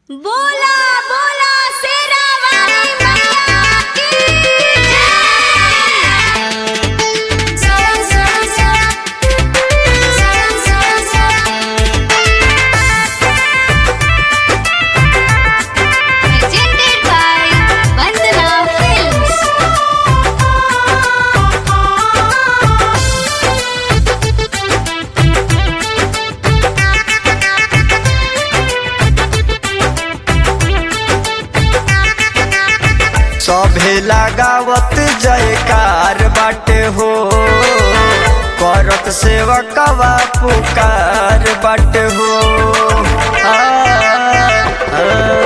बोला बोला शेरा वाली मैया की जय जय जय जय जय जय presented by Vandana Films सभे लगावत जयकार बाटे हो करत सेवकवा पुकार बाटे हो आ, आ,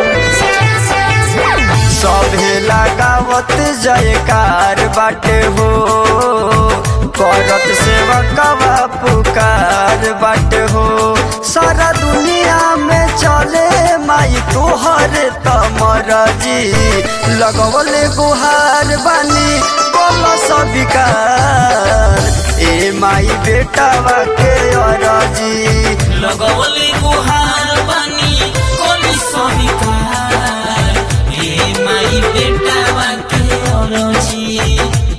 सभे लगावत जयकार बाटे हो करत सेवकवा पुकार बाटे हो सारा दुनिया में चले माई तोहर तमरजी लगवले गुहार बानी बोल सबिकार ए माई बेटावा के अरजी लगवले गुहार बानी कोनी सविकार ए माई बेटा के अरजी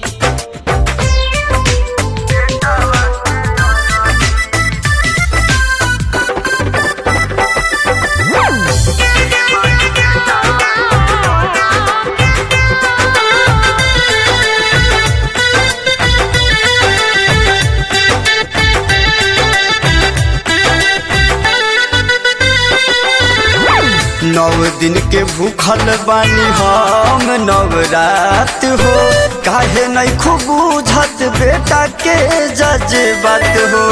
नौ दिन के भूखल बानी हम नवरात हो काहे नहीं खूब बुझत बेटा के जज्बात हो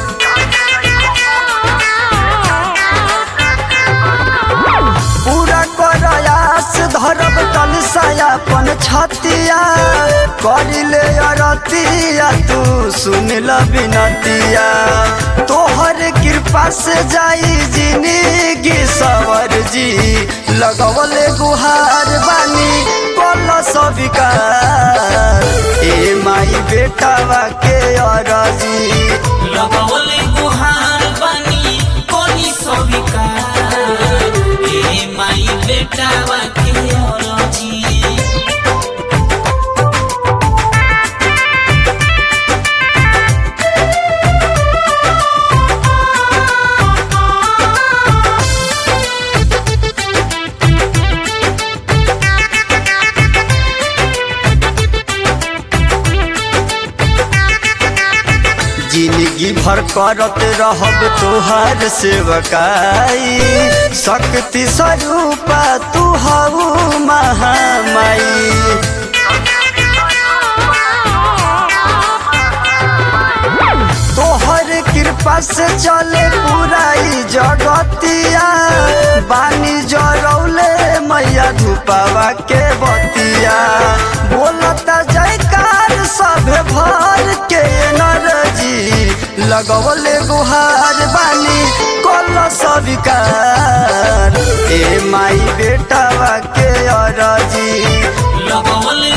पूरा करयास धरब कलसायापन छतिया करिले अरतिया तू सुन ल बिनतिया तोहर कृपा से जाई जिंदगी सवर जी लगवले गुहार बानी बोल सविकार ए माई बेटावा के अरजी लगवले गुहार बानी कोनी सविकार ए माई बेटा के अरजी जिंदगी भर करत रहब तोहार सेवकाई शक्ति स्वरूपा तू हऊ महामाई तोहर कृपा से चले पूराई जगतिया बानी जरौले मैया धुपावा के बतिया बोलता जयकार सभे भर के नरजी लगवले गुहार बानी कल सविकार ए माई बेटावा के अरजी लगवले